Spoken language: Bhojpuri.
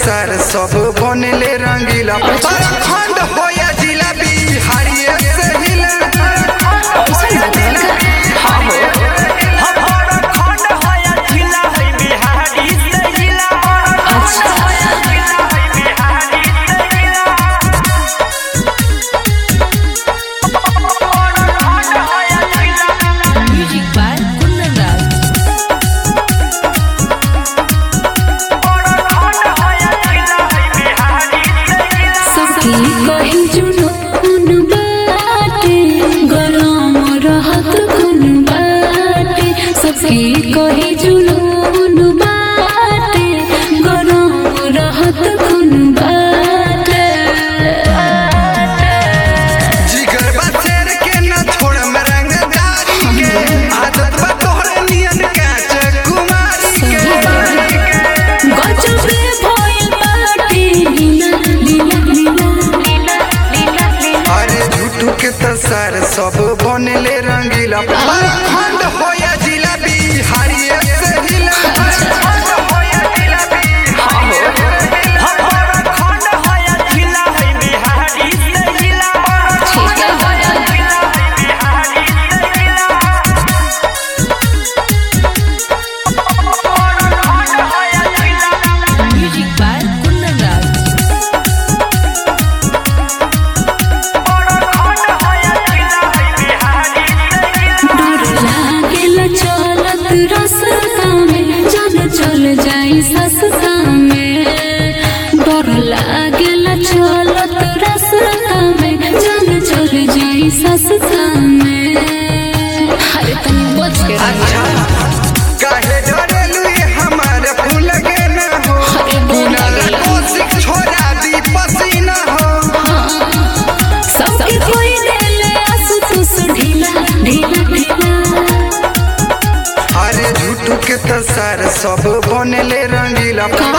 तसार सब बनले रंगीला खंड होया जिला बिहारिये से हिला ऐसा बात है का? हाँ हो Music by Kundan Raj. सबके कही जुनून बाटे गरम रहत कुन बाटे सबके कही जुनून बाटे गरम रहत कुन बाटे जिगर बा शेर के न छोड़ रंगदारी के आदत बा तोहरे नियन काच कुमारी के गजबे भइल बाटे लीला लीला लीला लीला लीला अरे झूठू के तसार सब बनले रंगीला खंड होया जिला बिहारिये से हिला खंड होया जिला बिहारिये ठीक है Music by Kundan Raj. डर लागेला चलत रास्ता में जान चल जाई सस्ता में डर लागेला चलत रास्ता में जान चल जाई सस्ता में अरे तनी बच के अच्छा काहे डरेलू ये हमारे फूल के न हो अरे डर कुनाला लागेला। कोशिक छोड़ा दी पसीना हो सबके कोई देले आंसू तुस ढीला ढीला ढीला अरे झूठू के तसार सब बनले रंगीला